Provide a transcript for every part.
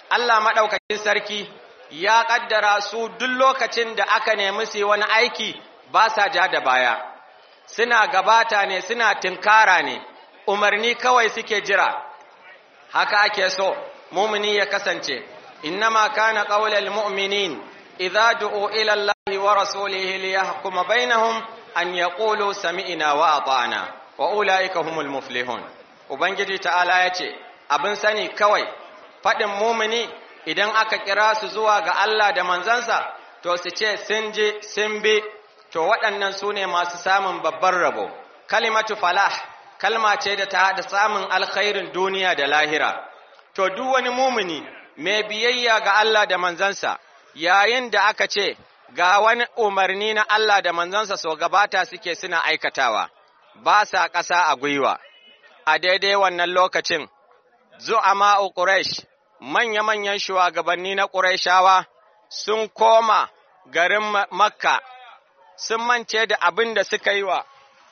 Allah maɗaukakin sarki ya ƙaddara su duk lokacin da aka nemi su wani aiki ba sa ja da baya, suna gabata ne suna tinkara ne, umarni kawai suke jira, haka ake so, mumini ya kasance, innama kana ƙaular mu'minin, idza du'u ila Allah wa rasulihi liyahkuma bainahum an yaqulu sami'na wa ata'na wa ulaika humul muflihun. Ubangiji ta'ala ya ce, abin sani kawai, faɗin mumini idan aka kira su zuwa ga Allah da manzansa, to su ce sun je sun bi, to waɗannan su ne masu samun babban rabo. Kalimatu falah, kalma ce da ta haɗa samun alkhairin duniya da lahira. To, duk wani mumini mai biyayya ga Allah da manzansa, yayin da aka ce, ga wani umarni na Allah da manzansa so gabata suke suna aikatawa, ba sa ƙasa a gwiwa. A daidai wannan lokacin, zu'ama'u Quraysh manya-manyan shugabanni na Qurayshawa sun koma garin Makka sun mance da abin da suka yi wa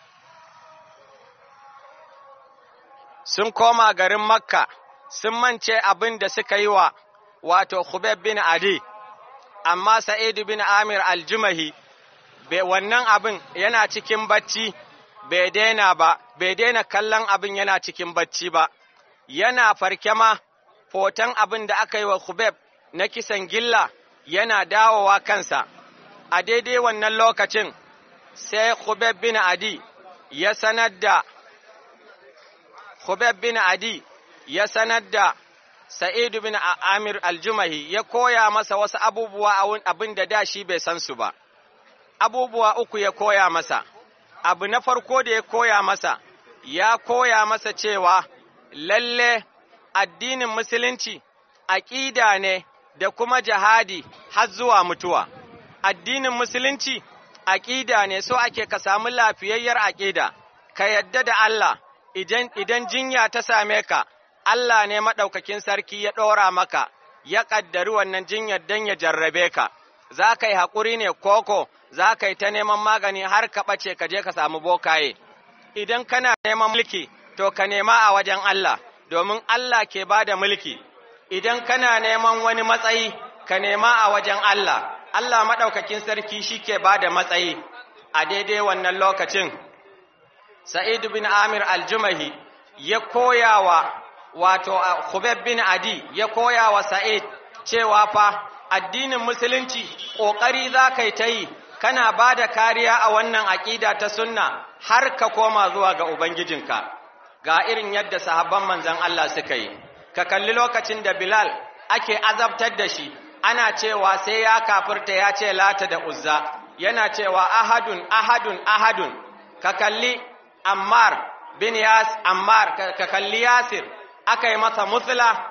sun koma garin Makka sun mance abin da suka yi wa wato Khubab bin Adi amma Sa'id bin Amir al-Jumahi wannan abin yana cikin bacci bai daina ba bai daina kallon abin yana cikin bacci ba yana farke ma hoton abin da aka yi wa Khubeb na kisan gilla yana dawowa kansa, a daidai wannan lokacin sai Khubeb bin Adi ya sanar da Khubeb bin Adi ya sanar da Sa'idu bin Amir Aljumahi ya koya masa wasu abubuwa abin da da shi bai san su ba. Abubuwa uku ya koya masa, abu na farko da ya koya masa, ya koya masa cewa lalle addinin musulunci aƙida ne da kuma jihadi har zuwa mutuwa. Addinin musulunci aƙida ne so ake ka samu lafiyayyar aƙida, ka yadda da Allah idan jinya ta same ka, Allah ne maɗaukakin sarki ya ɗora maka, ya ƙaddari wannan jinyar don ya jarrabe ka. Za ka yi haƙuri ne koko, za ka yi ta neman magani har ka ɓace ka je ka samu bokaye. Idan kana neman mulki, to ka nema a wajen Allah. domin Allah ke ba da mulki, idan kana neman wani matsayi, ka nema a wajen Allah, Allah maɗaukakin sarki shi ke ba da matsayi a daidai wannan lokacin. Sa'id bin Amir aljumahi ya koya wa wato Khubab bin Adi ya koya wa Sa'id cewa fa addinin musulunci ƙoƙari za ka yi ta yi, kana ba da kariya a wannan aƙida ta sunna har ka koma zuwa ga Ubangijinka. ga irin yadda sahabban manzan Allah suka yi, ka kalli lokacin da Bilal ake azabtar da shi, ana cewa sai ya kafirta ya ce lata da uzza, yana cewa ahadun, ahadun, ahadun, ka kalli Ammar bin Yas, Ammar, ka kalli Yasir, aka yi masa musula,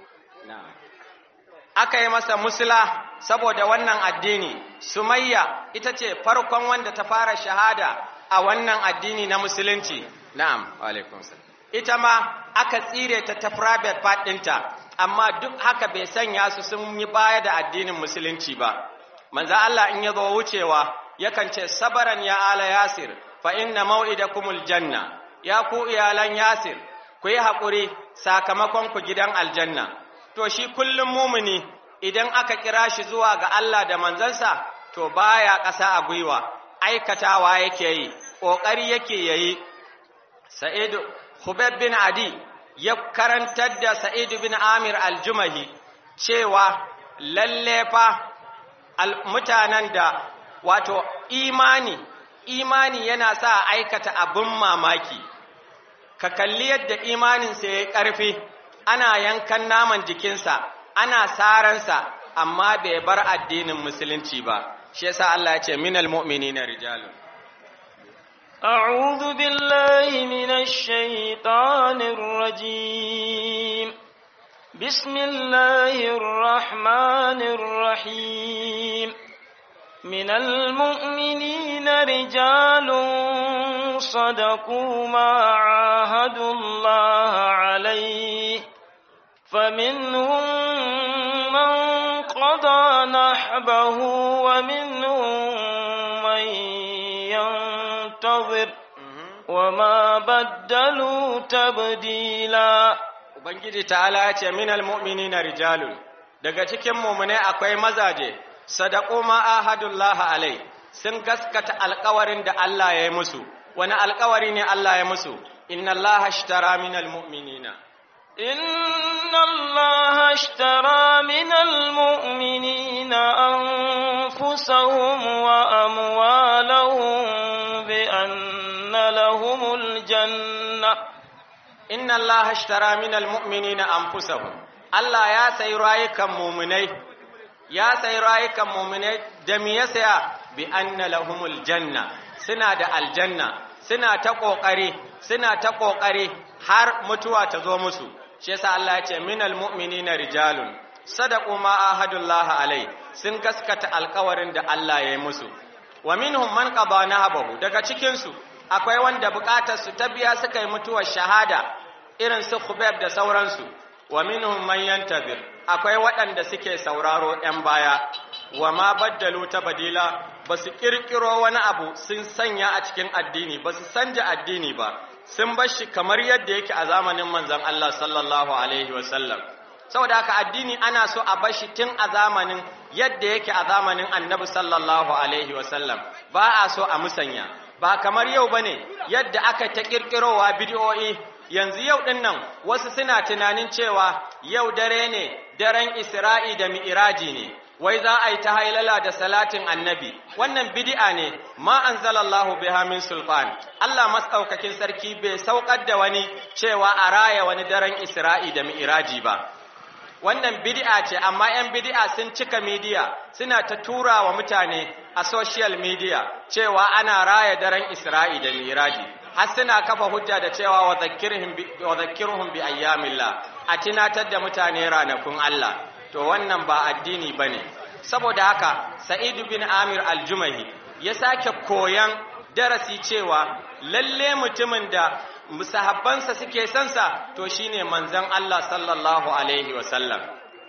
aka yi masa musula saboda wannan addini, Sumayya ita ce farkon wanda ta fara shahada a wannan addini na musulunci. Na'am, alaikum Ita ma aka tsire ta ta private part ɗinta, amma duk haka bai sanya su sun yi baya da addinin musulunci ba. Manzo Allah in ya zo wucewa, yakan ce sabaran ya ala Yasir, fa inna mau'idakumul janna. Ya ku iyalan Yasir, ku yi haƙuri sakamakon ku gidan aljanna. To shi kullum mumuni idan aka kira shi zuwa ga Allah da manzansa, to baya ƙasa a gwiwa, aikatawa yake yi, ƙoƙari yake yayi Sa'idu Hubeb bin Adi ya karantar da Sa'idu bin Amir al-Jumahi cewa lalle fa mutanen da wato imani, imani yana sa aikata abin mamaki, ka kalli yadda imaninsa ya yi ƙarfi, ana yankan naman jikinsa, ana saransa, amma bai bar addinin musulunci ba, shi yasa Allah ya ce minal mu'minina rijalun. أعوذ بالله من الشيطان الرجيم بسم الله الرحمن الرحيم من المؤمنين رجال صدقوا ما عاهدوا الله عليه فمنهم من قضى نحبه ومنهم من ينتظر وما بدلوا تبديلا Ubangiji ta'ala ya ce minal mu'minina rijalun daga cikin mu'mine akwai mazaje sadaqu ma ahadullahi alai sun gaskata alƙawarin da Allah ya yi musu wani alƙawari ne Allah ya musu inna Allah ashtara minal mu'minina إن الله اشترى من المؤمنين أنفسهم وأموالهم بأن لهم الجنة inna Allah ashtara minal mu'minina anfusahum Allah ya sayi rayukan mu'minai ya sayi rayukan mu'minai da me ya saya bi anna lahumul janna suna da aljanna suna ta kokari suna ta kokari har mutuwa ta zo musu shi yasa Allah ya ce minal mu'minina rijalun sadaqu ma ahadullahi alai sun gaskata alkawarin da Allah ya yi musu wa minhum man qada nahabahu daga cikin su akwai wanda bukatar su ta biya suka yi mutuwar shahada irin su Khubayb da sauransu wa minhum man yantazir akwai waɗanda suke sauraro ɗan baya wa ma baddalu tabdila basu kirkiro wani abu sun sanya a cikin addini basu sanja addini ba sun bar shi kamar yadda yake a zamanin manzon Allah sallallahu alaihi wasallam saboda haka addini ana so a bar shi tun a zamanin yadda yake a zamanin annabi sallallahu alaihi wasallam ba a so a musanya ba kamar yau bane yadda aka ta kirkirowa bidiyoyi yanzu yau din nan wasu suna tunanin cewa yau dare ne daren Isra'i da Mi'iraji ne wai za a yi ta hailala da salatin annabi wannan bid'a ne ma anzalallahu biha min sulfan Allah masaukakin sarki bai saukar da wani cewa a raya wani daren Isra'i da Mi'iraji ba wannan bid'a ce amma 'yan bid'a sun cika media suna ta tura wa mutane a social media cewa ana raya daren Isra'i da Miraji har suna kafa hujja da cewa wa zakkirhum bi ayyamillah a tunatar da mutane ranakun Allah to wannan ba addini bane saboda haka Sa'id bin Amir al-Jumahi ya sake koyan darasi cewa lalle mutumin da musahabbansa suke sansa to shine manzon Allah sallallahu alaihi wasallam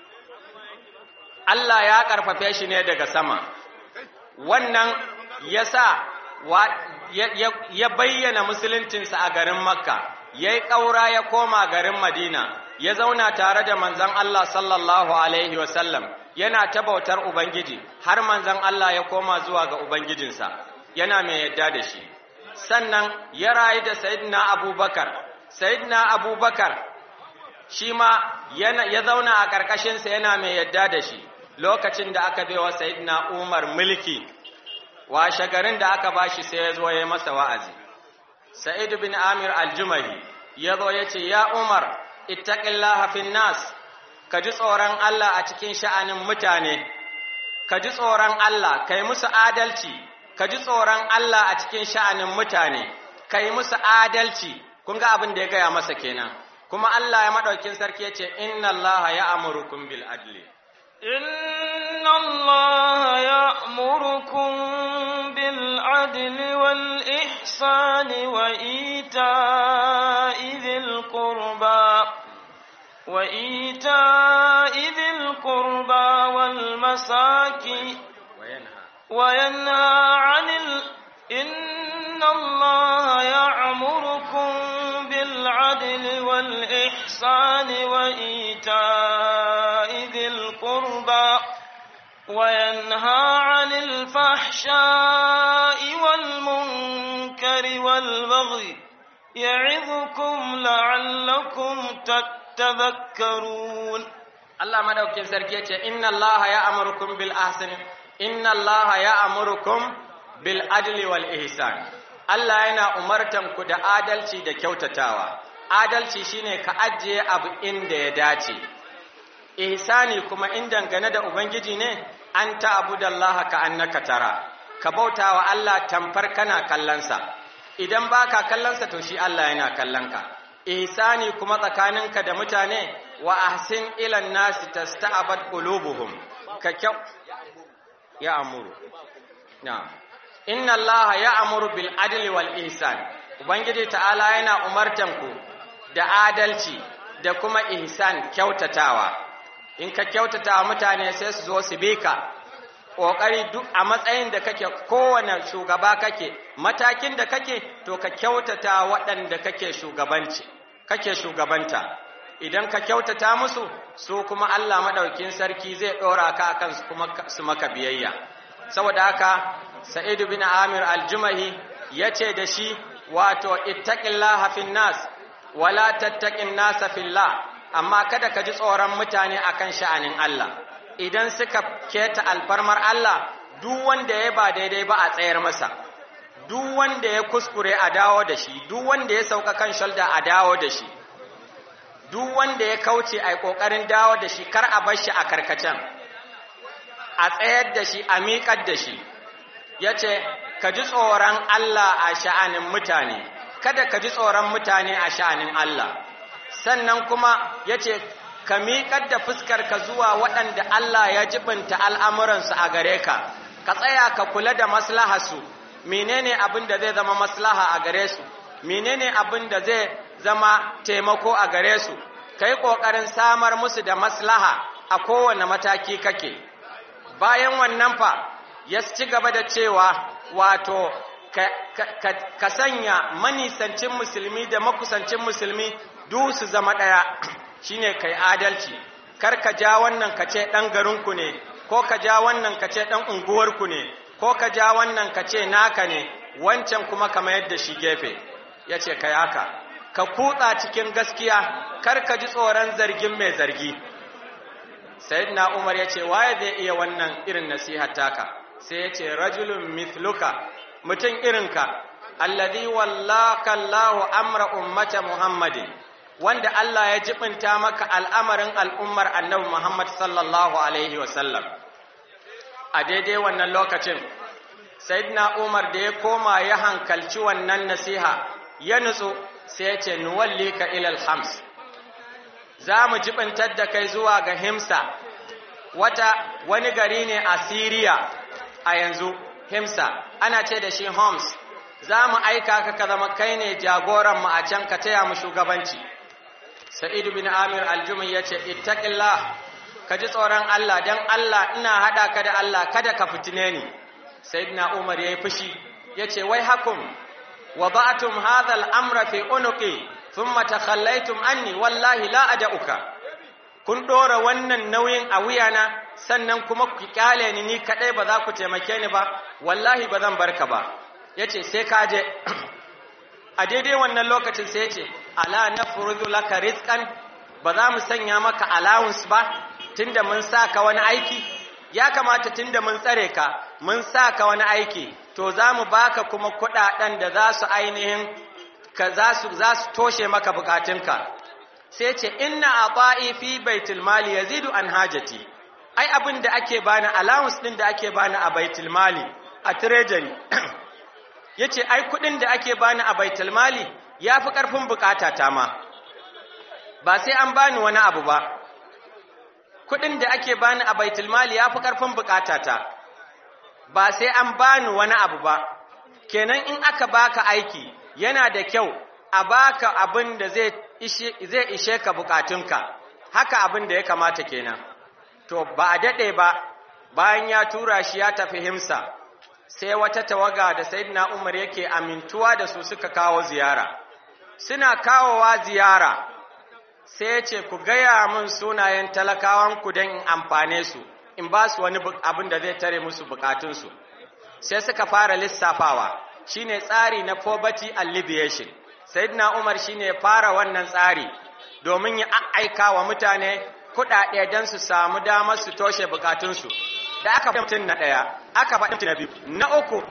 Allah ya karfafe shi ne daga sama wannan yasa ya bayyana musuluncinsa a garin Makka yayi ƙaura ya koma garin Madina ya zauna tare da manzon Allah sallallahu alaihi wasallam yana ta bautar ubangiji har manzon Allah ya koma zuwa ga ubangijinsa yana mai yadda da shi sannan ya rayu da Sayyidina Abubakar, Sayyidina Abubakar shi ma ya zauna a ƙarƙashinsa yana mai yadda da shi lokacin da aka baiwa Sayyidina Umar mulki, washe garin da aka bashi sai ya zo ya masa wa'azi. Sa'id bin Amir al-Jumahi ya zo ya ce, Ya Umar, ittaqillaha fin nas, ka ji tsoron Allah a cikin sha'anin mutane, ka ji tsoron Allah, ka yi musu adalci, ka ji tsoron Allah a cikin sha'anin mutane, ka yi musu adalci, kun ga abin da ya gaya masa kenan. Kuma Allah ya maɗaukin sarki ya ce, Inna Allah ya amurukum bil adli. Inna Allah ya amurukum bil adli wal ihsani wa ita'i dhil qurba wa ita'i dhil qurba wal masaki وينهى عن ال... إن الله يعمركم بالعدل والإحسان وإيتاء ذي القربى وينهى عن الفحشاء والمنكر والبغي يعظكم لعلكم تتذكرون الله مدوكين سركيتي إن الله يأمركم بالأحسن inna allaha ya amurukum bil adli wal ihsan Allah yana umartan ku da adalci da kyautatawa adalci shine ka ajiye abu inda ya dace ihsani kuma in dangane da ubangiji ne an ta'budallaha ka annaka tara ka bautawa Allah tamfar kana kallansa idan baka kallansa to shi Allah yana kallanka ihsani kuma tsakaninka da mutane wa ahsin ilan nasi tasta'bad qulubuhum ka kyau ya amuru na inna allaha ya amuru bil adli wal ihsan ubangiji ta'ala yana umartan ku da adalci da kuma ihsan kyautatawa in ka kyautata mutane sai su zo su bi ka ƙoƙari duk a matsayin da kake kowane shugaba kake matakin da kake to ka kyautata waɗanda kake shugabanci kake shugabanta idan ka kyautata musu su kuma Allah madaukin sarki zai dora ka akan su kuma su maka biyayya saboda haka Sa'id bin Amir al-Jumahi yace da shi wato ittaqillaha fin nas wala tattaqin nasa fillah amma kada ka ji tsoron mutane akan sha'anin Allah idan suka keta alfarmar Allah duk wanda ya ba daidai ba a tsayar masa duk wanda ya kuskure a dawo da shi duk wanda ya sauka kan shalda a dawo da shi duk wanda ya kauce a kokarin dawo da shi kar a bar shi a karkacen a tsayar da shi a miƙar da shi yace ka ji tsoron Allah a sha'anin mutane kada ka ji tsoron mutane a sha'anin Allah sannan kuma yace ka miƙar da fuskarka zuwa waɗanda Allah ya jibinta al'amuransu a gare ka ka tsaya ka kula da maslaharsu menene abin da zai zama maslaha a gare su menene abin da zai zama taimako a gare su kai kokarin samar musu da maslaha a kowane mataki kake bayan wannan fa ya ci gaba da cewa wato ka, ka, ka, ka sanya manisancin musulmi da makusancin musulmi duk su zama ɗaya shine kai adalci kar ka ja wannan ka ce ɗan garinku ne ko ka ja wannan ka ce ɗan unguwarku ne ko ka ja wannan ka ce naka ne wancan kuma ka mayar da shi gefe ya ce ka haka ka kutsa cikin gaskiya kar ka ji tsoron zargin mai zargi sayyidina umar ya ce waye zai iya wannan irin nasihar taka sai ya ce rajulun mithluka mutum irinka alladhi wallaka Allahu amra ummata muhammadin wanda Allah ya jibinta maka al'amarin al'ummar annabi Muhammad sallallahu alaihi wasallam a daidai wannan lokacin sayyidina umar da ya koma ya hankalci wannan nasiha ya nutsu sai ya ce nuwallika ilal hams za mu jibintar da kai zuwa ga himsa wata wani gari ne a siriya a yanzu himsa ana ce da shi homs za mu aika ka ka zama kai ne jagoranmu a can ka taya mu shugabanci sa'idu bin amir aljumi ya ce ittaqillah ka ji tsoron Allah don Allah ina haɗa ka da Allah kada ka fitine ni sayyidina Umar yayi fushi yace wai hakum wada'tum hadha al-amra fi unuqi thumma takhallaitum anni wallahi la ad'uka kun dora wannan nauyin a wuyana sannan kuma ku kyale ni ni kadai ba za ku taimake ni ba wallahi ba zan barka ba yace sai ka je a daidai wannan lokacin sai yace ala nafrudu laka rizqan ba za mu sanya maka allowance ba tunda mun saka wani aiki ya kamata tunda mun tsare ka mun saka wani aiki to za mu baka kuma kuɗaɗen da za su ainihin ka za su za su toshe maka bukatunka sai ce inna ata'i fi baitul mali yazidu an hajati ai abin da ake bani allowance din da ake bani a baitul mali a treasury yace ai kuɗin da ake bani a baitul mali yafi karfin bukatata ma ba sai an bani wani abu ba kuɗin da ake bani a baitulmali ya fi ƙarfin bukatata ba sai an bani wani abu ba kenan in aka baka aiki yana da kyau a baka abin da zai ishe ka bukatunka haka abin da ya kamata kenan to ba a daɗe ba bayan ya tura shi ya tafi himsa sai wata tawaga da sayyidina umar yake amintuwa da su suka kawo ziyara suna kawowa ziyara sai ce ku gaya min sunayen talakawanku don in amfane su in ba su wani abin da zai tare musu bukatunsu sai suka fara lissafawa shine tsari na poverty alleviation sayyidina umar shine fara wannan tsari domin ya aika wa mutane kuɗaɗe don su samu damar su toshe bukatunsu da aka faɗi mutum na ɗaya aka faɗi mutum na biyu na uku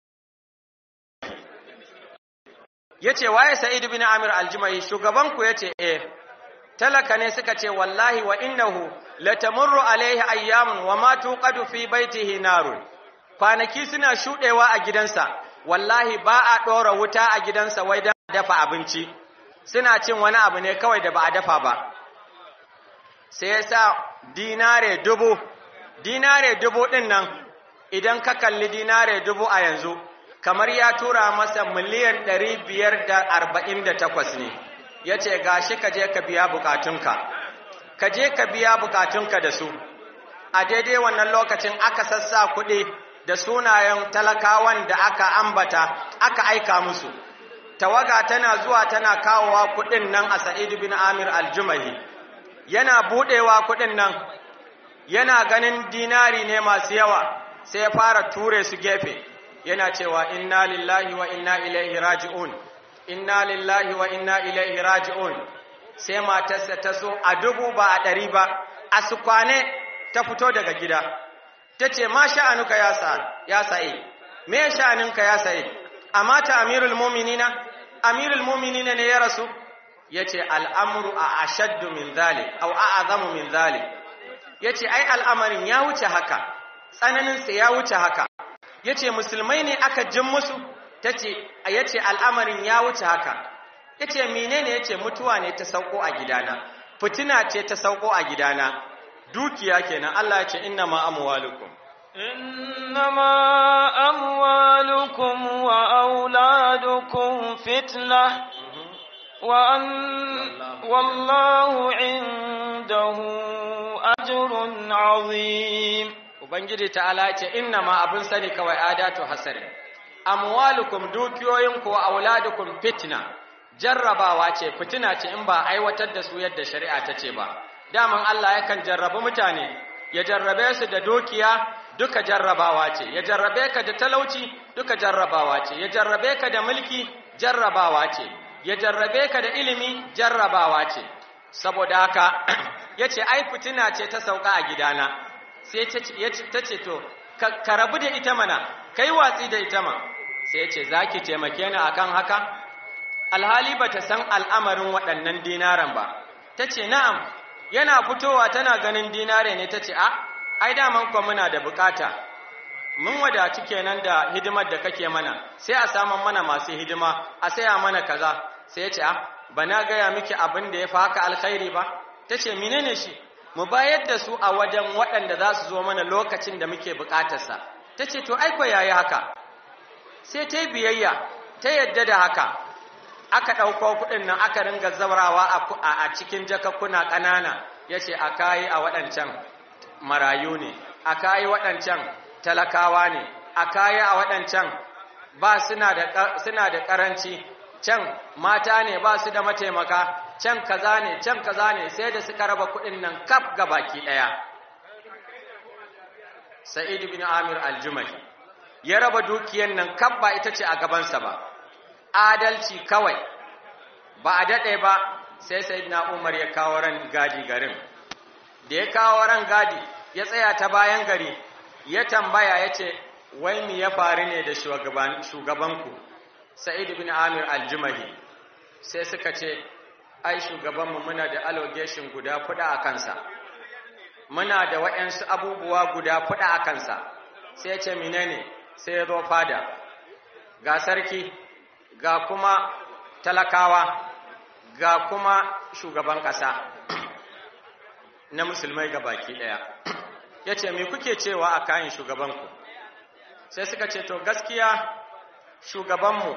ya ce waye sa'idu bin amir aljimai shugabanku ya ce eh talaka ne suka ce wallahi wa innahu latamurru alaihi ayyamun wa ma tuqadu fi baitihi narun kwanaki suna shudewa a gidansa wallahi ba a dora wuta a gidansa wai dan dafa abinci suna cin wani abu ne kawai da ba a dafa ba sai yasa dinare dubu dinare dubu din nan idan ka kalli dinare dubu a yanzu kamar ya tura masa miliyan 548 ne ya ce ga shi ka je ka biya bukatunka ka je ka biya bukatunka da su a daidai wannan lokacin aka sassa kuɗi da sunayen talakawan da aka ambata aka aika musu tawaga tana zuwa tana kawowa kuɗin nan a Sa'id bin Amir al-Jumahi yana buɗewa kuɗin nan yana ganin dinari ne masu yawa sai ya fara ture su gefe yana cewa inna lillahi wa inna ilaihi raji'un inna lillahi wa inna ilaihi raji'un sai matarsa ta so a dubu ba a ɗari ba a su kwane ta fito daga gida ta ce ma sha'anuka ya sa'i me sha'aninka ya sa'i amma ta amirul muminina amirul muminina ne ya rasu ya ce al'amuru a ashaddu min zali au a azamu min zali ya ce ai al'amarin ya wuce haka tsananinsa ya wuce haka ya ce musulmai ne aka jin musu ta ce ya ce al'amarin ya wuce haka ya ce menene ya ce mutuwa ne ta sauko a gidana fitina ce ta sauko a gidana dukiya kenan Allah ya ce inna ma amwalukum إنما أموالكم وأولادكم فتنة وأن والله عنده أجر عظيم Ubangiji ta'ala ya ce inna ma abin sani kawai adatu hasarin amwalukum dukiyoyinku wa auladukum fitna jarrabawa ce fitina ce in ba aiwatar da su yadda shari'a ta ce ba daman Allah yakan jarrabi mutane ya jarrabe su da dukiya duka jarrabawa ce ya jarrabe ka da talauci duka jarrabawa ce ya jarrabe ka da mulki jarrabawa ce ya jarrabe ka da ilimi jarrabawa ce saboda haka yace ai fitina ce ta sauka a gidana sai ta ce to ka rabu da ita mana kai watsi da ita ma sai ya ce zaki taimake ni akan haka alhali bata san al'amarin waɗannan dinaran ba ta ce na'am yana fitowa tana ganin dinare ne ta ce a ai daman kuwa muna da bukata mun wadaci kenan da hidimar da kake mana sai a saman mana masu hidima a saya mana kaza sai ya ce a ba na gaya miki abin da ya fi haka alkhairi ba ta ce menene shi mu bayar da su a wajen waɗanda za su zo mana lokacin da muke bukatarsa ta ce to aiko yayi haka sai ta yi biyayya ta yadda da haka aka ɗauko kuɗin nan aka ringa zaurawa a cikin jakakkuna ƙanana ya ce a kayi a waɗancan marayu ne a kayi waɗancan talakawa ne a kayi a waɗancan ba suna da ƙaranci can mata ne ba su da mataimaka can kaza ne can kaza ne sai da suka raba kuɗin nan kaf ga baki ɗaya sa'id bin amir aljumai ya raba dukiyan nan kaf ba ita ce a gabansa ba adalci kawai ba a daɗe ba sai sayyidina umar ya kawo ran gadi garin da ya kawo ran gadi ya tsaya ta bayan gari ya tambaya ya ce wai mi ya faru ne da shugabanku sa'id bin amir aljumahi sai suka ce ai shugabanmu muna da allegation guda fuda a kansa muna da waɗansu abubuwa guda fuda a kansa sai ya ce menene sai ya zo fada ga sarki ga kuma talakawa ga kuma shugaban ƙasa na musulmai ga baki ɗaya ya ce me kuke cewa a kayan shugabanku sai suka ce to gaskiya shugabanmu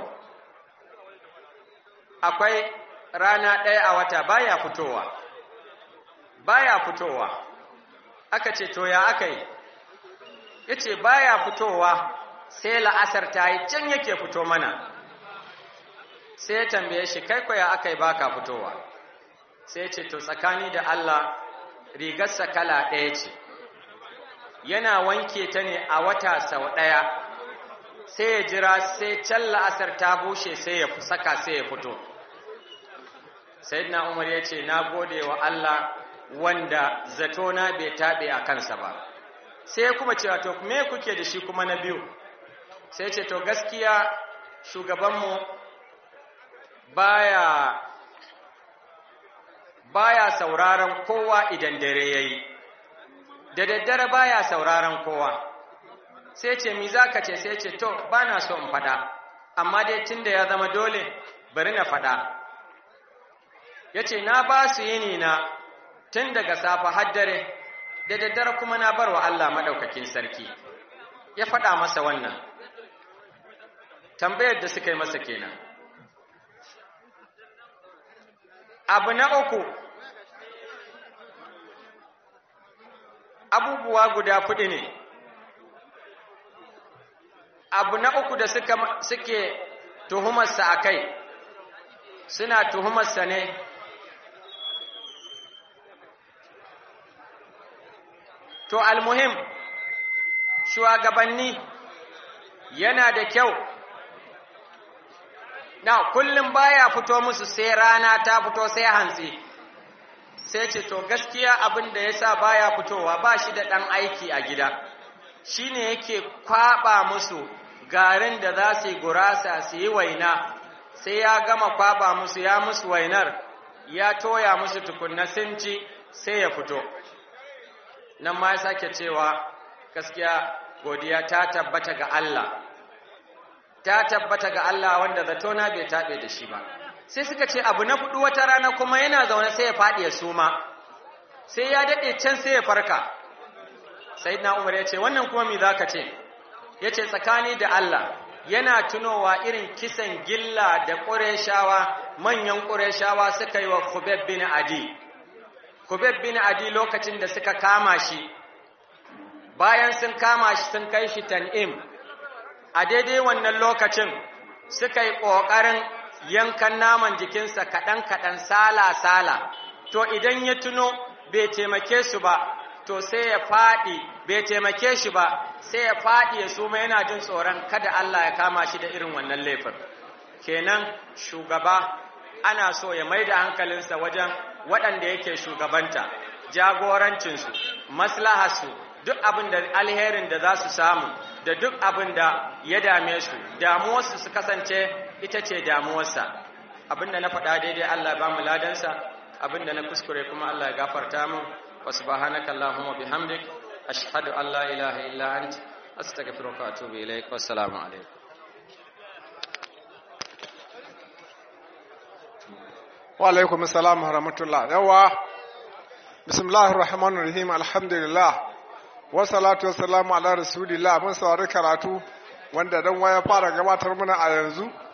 akwai rana ɗaya a wata baya fitowa baya fitowa aka ce to ya aka yi ya ce baya fitowa sai la'asar ta yi can yake fito mana sai ya tambaye shi kai kwaya aka yi baka fitowa sai ya ce to tsakani da Allah rigarsa kala ɗaya ce yana wanke ta ne a wata sau ɗaya sai ya jira sai can la'asar ta bushe sai ya saka sai ya fito sayyidina umar ya ce na gode wa Allah wanda zatona bai taɓe a kansa ba sai kuma cewa to me kuke da shi kuma na biyu sai ce to gaskiya shugabanmu baya baya sauraron kowa idan dare yayi da daddare baya sauraron kowa sai ce mi zaka ce sai ce to bana so in fada amma dai tunda ya zama dole bari na fada yace na ba su yini na tun daga safa har dare da daddare kuma na barwa Allah madaukakin sarki ya fada masa wannan tambayar da suka yi masa kenan abu na uku abubuwa guda kuɗi ne abu na uku da suka suke tuhumarsa a kai suna tuhumarsa ne to almuhim shugabanni yana da kyau na kullum baya fito musu sai rana ta fito sai hantsi sai ce to gaskiya abin da yasa baya fitowa ba shi da ɗan aiki a gida shine yake kwaba musu garin da za su yi gurasa su yi waina sai ya gama kwaba musu ya musu wainar ya toya musu tukunna sun ci sai ya fito nan ma ya sake cewa gaskiya godiya ta tabbata ga Allah ta tabbata ga Allah wanda zatona bai taɓe da shi ba sai suka ce abu na fudu wata rana kuma yana zaune sai ya faɗi ya suma sai ya daɗe can sai ya farka sai na umar ya ce wannan kuma mi za ka ce ya ce tsakani da Allah yana tunowa irin kisan gilla da ƙureshawa manyan ƙureshawa suka yi wa Khubeb bin Adi Khubeb bin Adi lokacin da suka kama shi bayan sun kama shi sun kai shi tan'im a daidai wannan lokacin suka yi ƙoƙarin yankan naman jikinsa kaɗan-kaɗan sala-sala to idan ya tuno bai taimake su ba to sai ya faɗi bai taimake shi ba sai ya faɗi ya suma yana jin tsoron kada Allah ya kama shi da irin wannan laifin kenan shugaba ana so ya mai da hankalinsa wajen waɗanda yake shugabanta jagorancinsu maslaharsu duk abin da alherin da za su samu da duk abin da ya dame su damuwarsu su kasance ita ce damuwarsa abin da na faɗa daidai Allah ba mu ladansa abin da na kuskure kuma Allah ya gafarta mu wa subhanaka allahumma bihamdik ashhadu an la ilaha illa ant astaghfiruka wa atubu ilaik wassalamu alaikum wa alaikum assalam wa rahmatullah yawa bismillahir rahmanir rahim alhamdulillah wa salatu wassalamu ala rasulillah mun saurari karatu wanda dan waya fara gabatar mana a yanzu